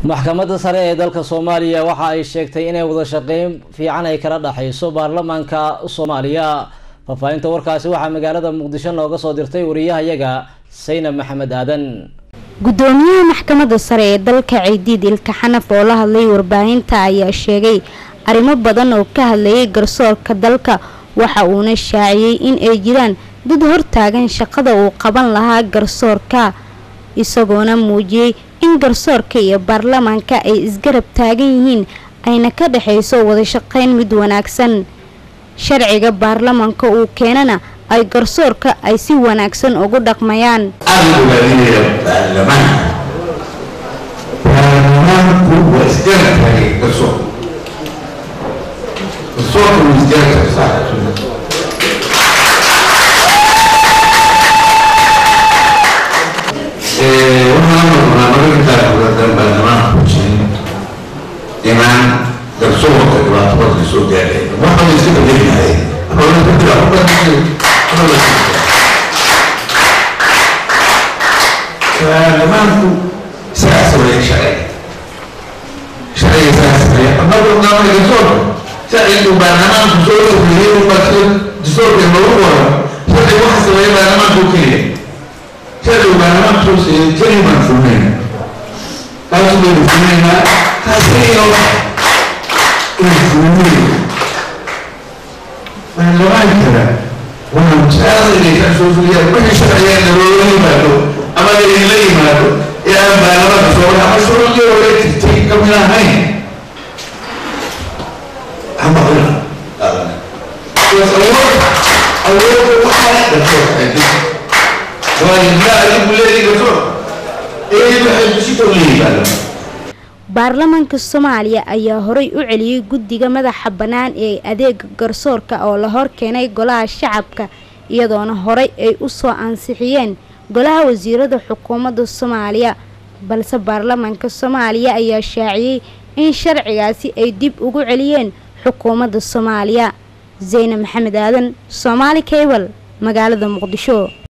maxkamadda sare ee dalka soomaaliya waxa ay sheegtay inay wada shaqeyn fiican ay kala dhexeyso baarlamaanka soomaaliya faahfaahinta warkaasi waxaa magaalada muqdisho nooga soo dirtay wariyahayaga saynab maxamed aadan gudoomiyaha maxkamadda sare ee dalka ciidiid ilka xanaf oo la hadlay warbaahinta ayaa sheegay arrimo badan oo ka hadlayay garsoorka dalka waxa uuna shaaciyey in ay jiraan dad hortaagan shaqada uu qaban lahaa garsoorka isagoona muujiyey in garsoorka iyo baarlamaanka ay isgarab taagan yihiin ayna ka dhexayso wada shaqeyn mid wanaagsan sharciga baarlamaanka uu keenana ay garsoorka ay si wanaagsan ugu dhaqmayaan inaan garsoorka dhibaatabada soo gaadhay waxaa iska bedelyahay baarlamaanku isagaa sameeya sharciga sharciga isagaa sameeya annagu naamay garsoorka sharcigu baarlamaanku soo sameeyey ubaa dastuurka noogu waro sharciga waxa sameeya baarlamaanku keliya sharcigu baarlamaanku soo sameeyey keliya baan fulnayna taas baynu fulnaynaa taasiyo baarlamaankana waxaan jecelaynaysaa soo fuliyaa wixii sharcigeena loola yimaado ama laydinla yimaado ee aan baarlamaanka soo wada ama shuruudii hore jirtay ka mid ahayn ama qila awood awoodda waxaa garsoorka waayo maa adigu leedahay garsoorka ee waxay kusitoo leeyihi baarlamaanka baarlamaanka soomaaliya ayaa horay u celiyey guddiga madaxa bannaan ee adeega garsoorka oo la hor keenay golaha shacabka iyadoona horay ay u soo ansixiyeen golaha wasiirada xukuumadda soomaaliya balse baarlamaanka soomaaliya ayaa shaaciyey in sharcigaasi ay dib ugu celiyeen xukuumadda soomaaliya zeyne maxamed aadan soomaali cable magaalada muqdisho